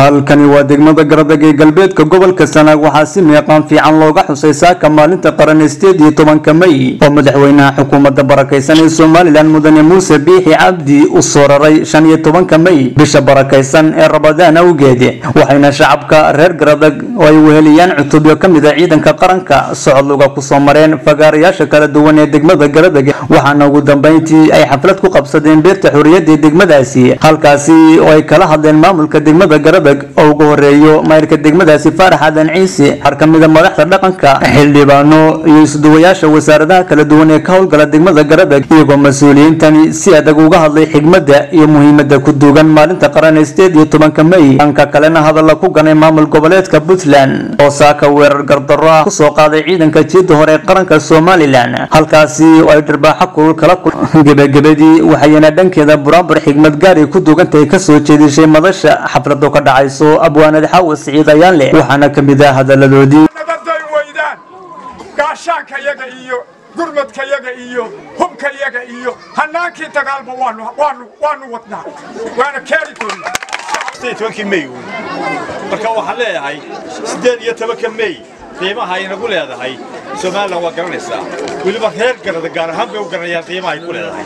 halkani waa degmada garadag ee galbeedka gobolka sanaag waxaa si meeqaan fiican looga xusay saaka maalinta qaran sideed iyo tobanka may oo madaxweynaha xukuumadda barakaysan ee somalilan mudane muuse biixi cabdi u soo raray shan iyo tobanka may bisha barakaysan ee rabadaan awgeed waxayna shacabka reer garadag oo ay weheliyaan cutubyo ka mid a ciidanka qaranka socod luga kusoo mareen fagaarayaasha kala duwan ee degmada garadag waxaana ugu dambeyntii ay xaflad ku qabsadeen beerta xorriyadda ee degmadaasi halkaasi oo ay kala hadleen maamulka degmada garadag oo ugu horeeyo mayrka degmadaasi faarax aadan ciise xar ka mida madaxda dhaqanka xildhibaano iyo isduwayaasha wasaaradaha kala duwan ee ka howlgala degmada garadag iyagoo mas-uuliyiintani si adag uga hadlay xigmadda iyo muhiimadda ku duugan maalinta qaran ee sideed iyo tobanka may dhanka kalena hadalla ku ganay maamul goboleedka puntland oo saaka weerar gardarro ah kusoo qaaday ciidanka jiida hore ee qaranka somalilan halkaasi oo ay dhirbaaxo kulul kala kul gebagabadii waxayna dhankeeda buraanbur xigmad gaari ku duugantahay kasoo jeedishay madasha xaflado ka dhacayso abwaanad xaawa siciid ayaan leh waxaana ka mid ah hadaladoodii nabaday weydaan gaashaankayaga iyo gurmadkayaga iyo hubkayaga iyo hannaankii dagaalba waanu waanu waanu wadnaa waana keeni doonaa tobankii may uun marka waxaan leeyahay siddeed iyo tobanka may qiimaha ay nagu leedahay somalilan waa garanaysaa weliba reer garada gaar ahaan bay u garanayaan qiimaha ay ku leedahay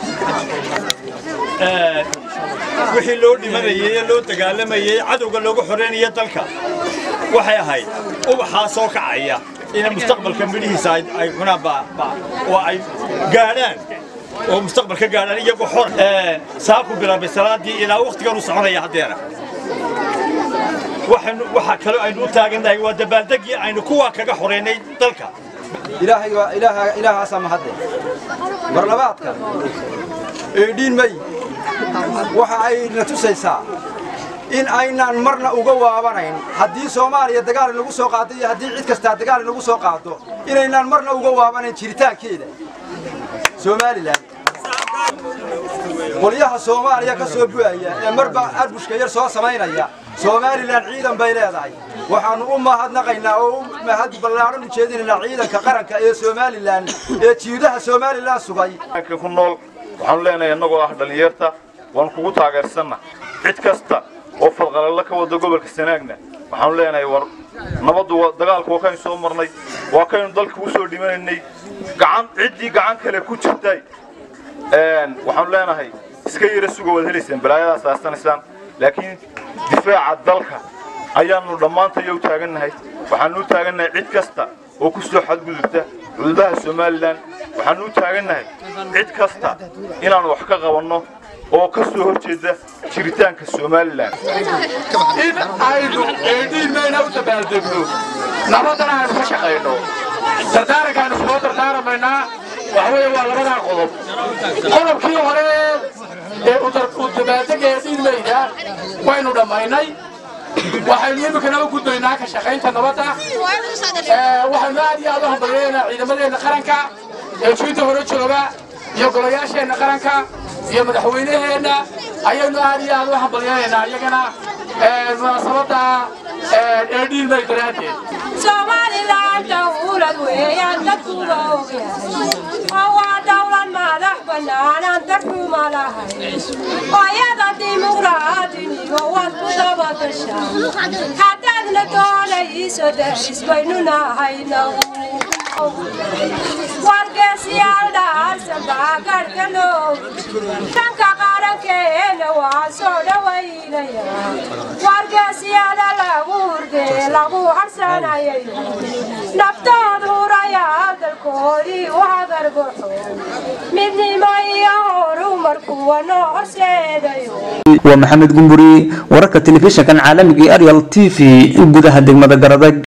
wixii loo dhimanayey ee loo dagaalamayey cadowga loogu xoreynaya dalka waxay ahayd ubaxaa soo kacaya inay mustaqbalka midhihiisa ay cunaan oo ay gaadhaan oo mustaqbalka gaadhaan iyagoo xor saaku bilaabay salaadii ilaa wakhtigan u soconaya haddeera waxaa kaloo aynu u taagannahay waa dabaaldegii aynu kuwaa kaga xoreynay dalka ilaahaasaa mahadde barlabaadka eedhiin may waxa ay na tusaysaa in aynaan marna uga waabanayn haddii soomaaliya dagaal inagu soo qaado iyo haddii cid kastaa dagaal inagu soo qaado inaynaan marna uga waabanayn jiritaankeeda somalilan qolyaha soomaaliya ka soo bu'aya ee marba arbushka yar soo samaynaya somalilan ciidan bay leedahay waxaannu u mahadnaqaynaa oo u mahad ballaadhan u jeedinaynaa ciidanka qaranka ee somalilan ee jiidaha somalilan sugay ku nool waxaanu leenahay innagoo ah dhallinyarta waan kugu taageersanna cid kasta oo fadqalalla ka wada gobolka sanaagna waxaanu leenahay war nabaddu dagaalku waa kaynu soo marnay waa kaynu dalka u soo dhimanaynay gacan ciddii gacan kale ku jirtay waxaanu leenahay iska yara suga waad helaysaan balaayadaas aasanaysaan laakiin difaaca dalka ayaannu dhammaantaya u taagannahay waxaannu u taagannahay cid kasta oo ku soo xadgudubta xuduudaha somalilan waxaannu u taagannahay cid kasta inaannu wax ka qabanno oo ka soo hor jeeda jiritaanka somalilan in aynu eedhiin mayna u dabaaldegno nabadana aynu ka shaqayno dardaaranka aynu soo dardaaramaynaa waxa weeye waa labadaa qodob qodobkii hore ee u dabaaldega eedhiin mayda waynu dhammaynay waxaynu iminkana u gudbaynaa ka shaqaynta nabadda waxaynu aad iyo aad u hambalyeynaa ciidamadeenna qaranka ee jiinta hore jooga iyo golayaasheenna qaranka iyo madaxweynaheenna ayaynu aad iyo aad u hambalyeynaynaa iyagana munaasabadda eedhiin may daraaddeed somalilan dawlad weeyaan dadkuba ogyahay oo waa dawlad madax bannaanan dadkuma lahayn oyada dimuqraadinigo waad ku dabagashaa haddaadna doonayso daris baynu nahaynagu wargeesiyaal dhaarsan baa garhka noogi dhanka qarankeena waa soo dhawaynaya wargeesiyada lagu hurdee lagu harsanayayo naftood hurayaa dalkoodii u hagarbaxo midnimo iyo horumar kuwa noo horseedayo waa maxamed gumburi wararka telefishinkan caalamiga ee arial t v gudaha degmada garadag